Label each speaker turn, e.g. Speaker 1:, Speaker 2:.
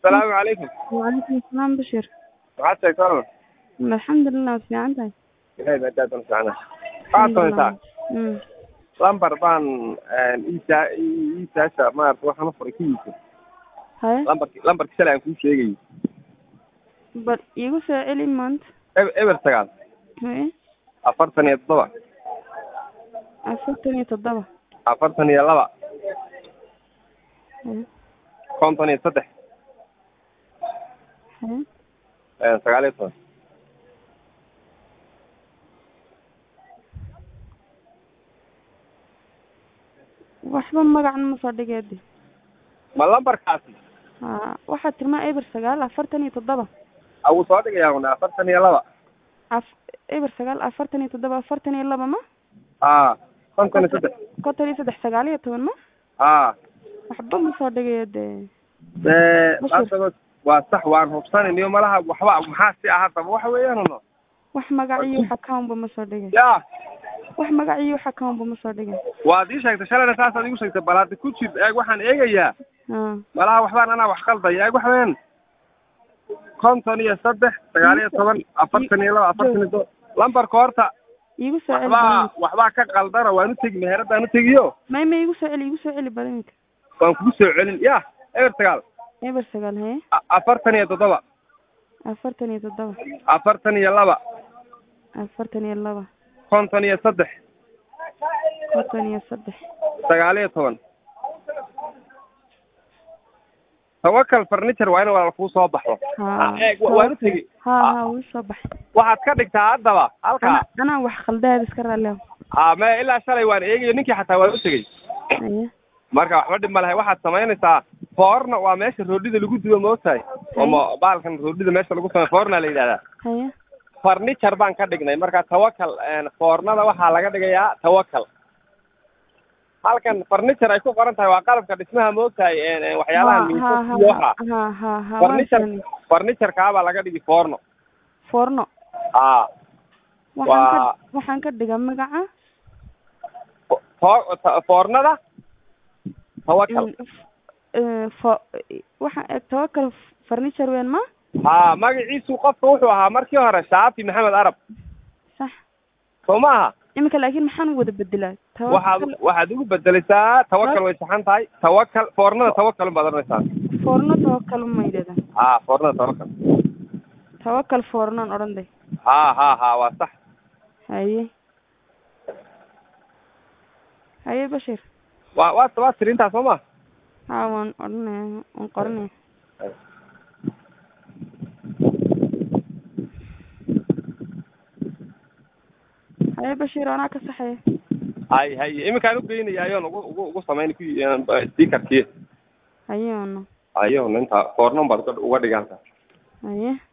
Speaker 1: asalaamu calaykum
Speaker 2: وعليكم السلام بشير
Speaker 1: maxaad sheegtaa
Speaker 2: الحمد لله waad fiican tahay
Speaker 1: ilahay baa daadan fiicana waxaad samaysaa
Speaker 2: Mm.
Speaker 1: lambar baan iisaa iisaasha maarata waxaan u furay kiisa
Speaker 2: haye
Speaker 1: lambarki lambarki shalay aan kuu sheegayo
Speaker 2: bal iigu soo celi maanta
Speaker 1: eber eber sagaal
Speaker 2: haye
Speaker 1: afartan iyo toddoba
Speaker 2: afartan iyo toddoba
Speaker 1: afartan iyo laba
Speaker 2: haye
Speaker 1: konton iyo saddex
Speaker 2: haye
Speaker 1: sagaal iyo toban
Speaker 2: waxba magacan ma soo dhigeedi
Speaker 1: ma lambarkaasi
Speaker 2: ha waxaad tirmaa eber sagaal afartan iyo toddoba
Speaker 1: awuu soo dhigayaa una afartan iyo laba
Speaker 2: af eber sagaal afartan iyo toddoba afartan iyo laba ma
Speaker 1: a konton iyo saddex
Speaker 2: konton iyo saddex sagaal iyo toban ma
Speaker 1: a
Speaker 2: waxba ma soo dhigayo dee
Speaker 1: ee
Speaker 2: Bashir.
Speaker 1: asago waa sax waan hubsanayniyo malaha waxba maxaa si ah haddaba waxa weeyaan uno
Speaker 2: wax magac iyo wax accountba ma soo dhigay
Speaker 1: ya
Speaker 2: wax magac iyo wax accountba ma soo dhigay
Speaker 1: waad ii sheegtay shalayna saasaad igu sheegtay bal hadda ku jir eeg waxaan eegayaa
Speaker 2: ha
Speaker 1: malaha waxbaan anaa wax qaldaya eeg waxa weeyaan konton iyo saddex sagaal iyo toban afartan iyo laba afartan iyo toban lambarka horta
Speaker 2: iigu soo celi
Speaker 1: waxbaa
Speaker 2: badanka
Speaker 1: waxbaa ka qaldana waan u tegi meheradaan u tegiyo
Speaker 2: may may iigu soo celi iigu soo celi badanka
Speaker 1: waan kugu soo celin ya eber sagaal
Speaker 2: eber sagaal haye
Speaker 1: a- afartan iyo toddoba
Speaker 2: afartan iyo toddoba
Speaker 1: afartan iyo laba
Speaker 2: afartan iyo laba
Speaker 1: konton iyo saddex
Speaker 2: konton iyo saddex
Speaker 1: sagaal iyo toban tawakal furniture waa in walaal kuu soo baxo
Speaker 2: ha
Speaker 1: eeg wa- waan u tegi
Speaker 2: ha ha wuu soo baxay
Speaker 1: waxaad ka dhigtaa haddaba halkaa
Speaker 2: ana anaa wax khaldaad iska raaliya
Speaker 1: a me ilaa shalay waan eegayo ninkii xataa waan u tegey
Speaker 2: haye
Speaker 1: marka waxba dhib ma lahay waxaad samaynaysaa foorna waa meesha roodhida lagu dubo maogtahay oo ma baalkan roodhida meesha lagu samay foorna la yidhahdaa
Speaker 2: haye
Speaker 1: furniture baan ka dhignay marka tawakal foornada waxaa laga dhigayaa tawakal halkan furniture ay ku qoran tahay waa qalabka dhismaha maogtahay waxyaalaha
Speaker 2: ha
Speaker 1: miisaska iyo waxa
Speaker 2: ha ha ha
Speaker 1: furniture
Speaker 2: waan
Speaker 1: furniture kaabaa laga dhigi foorno
Speaker 2: foorno
Speaker 1: a
Speaker 2: waxaan ka
Speaker 1: Waa-
Speaker 2: waxaan ka dhigaa magaca
Speaker 1: fo- fo- ta- foornada tawakal
Speaker 2: Mm, f- eh, fo- waxaan eg tawakal furniture weyn ma
Speaker 1: ha magaciisu qofka wuxuu ahaa markii hore shaafi maxamed arab
Speaker 2: sax
Speaker 1: soo ma aha
Speaker 2: iminka laakiin maxaan wada bedelaa
Speaker 1: waxaad
Speaker 2: tawakal
Speaker 1: waxaad ugu bedelaysaa tawakal way saxan tahay tawakal foornada tawakal baad oranaysaa
Speaker 2: foorno tawakal ma yidhahda
Speaker 1: ha foornada tawakal
Speaker 2: tawakal foornoon odhan day
Speaker 1: ha ha ha waa sax
Speaker 2: haye haye bashir
Speaker 1: waa waa waa tiri intaas soo ma
Speaker 2: ha waan odhanaya waan qoranaya haye bashir anaa ka saxaya
Speaker 1: hay hay iminkaan ugeynaya ayoon ugu ugu ugu samayn ku stikerkii
Speaker 2: haye ono
Speaker 1: ayoon inta foornon baad uga- uga dhigantaa
Speaker 2: haye